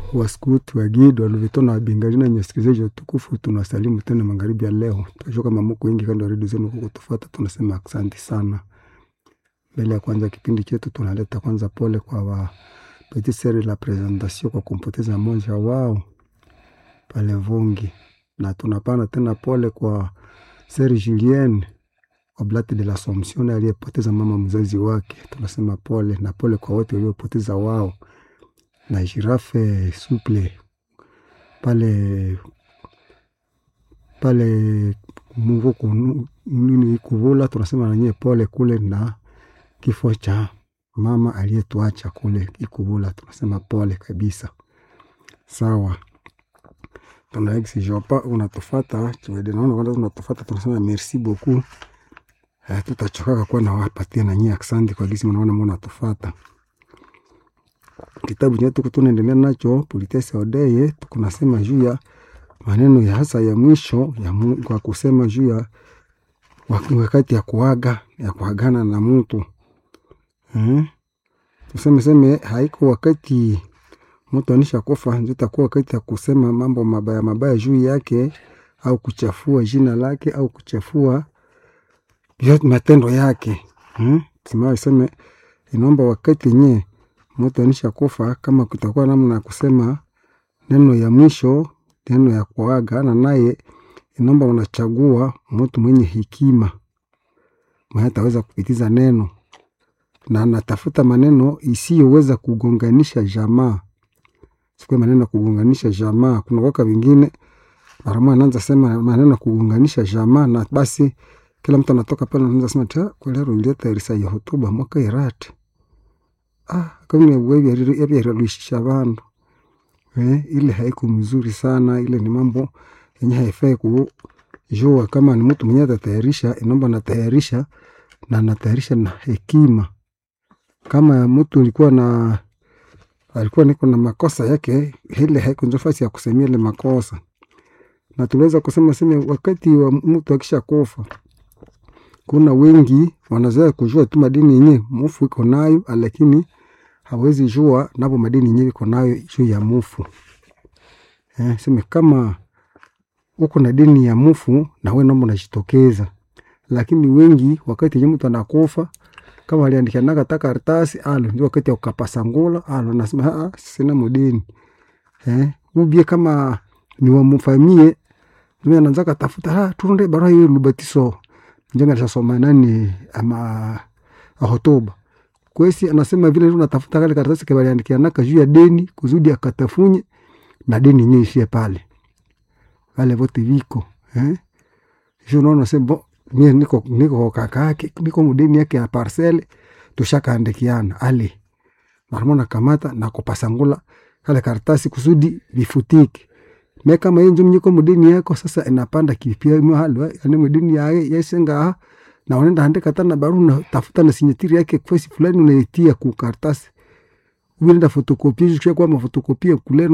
waskuti wagidi walivitona wabingali na nyesikilizaji watukufu, tunasalimu tena magharibi ya leo. Tunajua kama mko wengi kando ya redio zenu kukutufuata, tunasema asante sana. Mbele ya kwanza kipindi chetu, tunaleta kwanza pole kwa wa petit sere la presentation kwa kumpoteza mmoja wao pale Vungi, na tunapana tena pole kwa Sere Julien Oblate de l'Assomption aliyepoteza mama mzazi wake. Tunasema pole na pole kwa wote waliopoteza wao na Jirafe Suple pale pale Muvuku nini Kuvula, tunasema nanyie pole kule na kifo cha mama aliyetuacha kule Ikuvula, tunasema pole kabisa. Sawa, tuna ex Jopa unatufata chiwede, naona kwanza unatufata, tunasema merci beaucoup. Eh, tutachokaka kuwa na wapatia na nyie asante kwa gisi mnaona mbona natufata kitabu chetu tunaendelea nacho Politesse Odeye, tukunasema juu ya maneno ya hasa ya mwisho ya Mungu kwa kusema juu ya wakati ya kuaga ya kuagana na mtu hmm? Tuseme seme haiko wakati mtu anisha kufa, ndio itakuwa wakati ya kusema mambo mabaya mabaya juu yake au kuchafua jina lake au kuchafua yote matendo yake hmm? Sema seme inaomba wakati nye mtu anisha kufa, kama kutakuwa namna ya kusema neno ya mwisho, neno ya kuaga na naye, inaomba unachagua mtu mwenye hekima mwenye ataweza kupitiza neno na anatafuta maneno isiyoweza kugonganisha jamaa, sikuwa maneno ya kugonganisha jamaa. Kuna waka wengine mara anaanza sema maneno ya kugonganisha jamaa, na basi kila mtu anatoka pale anaanza sema ta kwelero ileta irisa ya hotuba mwaka irate ah kama wewe yavyaralishisha vandu eh, ile haiko mzuri sana. Ile ni mambo yenye haifai kujua. Kama ni mtu mwenye atatayarisha, inaomba natayarisha na anatayarisha na hekima. Kama mtu alikuwa na alikuwa niko na makosa yake, ile haiko nafasi ya kusemia ile makosa, na tuliweza kusema sema wakati wa mtu akisha kufa kuna wengi wanazoea kujua tu madini yenye mufu iko nayo, lakini hawezi jua napo madini yenye iko nayo juu ya mufu eh, sema kama uko na dini ya mufu na wewe naomba unajitokeza, lakini wengi wakati yenye mtu anakufa kama aliandika naka ta karatasi alo, ndio wakati ukapasa ngula alo, nasema ah, sina mdini eh, ubie kama ni wamfamie mimi anaanza katafuta ah, turunde barua hiyo lubatiso njenga nishasoma nani ama hotuba kwesi, anasema vile tunatafuta kale karatasi kile aliandikia naka juu ya deni kuzudi akatafunye na deni yenyewe ishie pale wale vote viko eh, sio naona sema mimi niko niko kaka yake niko mdeni yake ya parcel tushakaandikiana ale marmona kamata na kupasangula kale karatasi kusudi vifutike me kama yenjo mnyiko mdeni yako sasa inapanda kipia mahali yani mdeni yake yesenga na unaenda andika tena barua na tafuta na sinyatiri yake kwesi fulani unaitia ku karatasi unaenda fotokopia kwa mafotokopia kule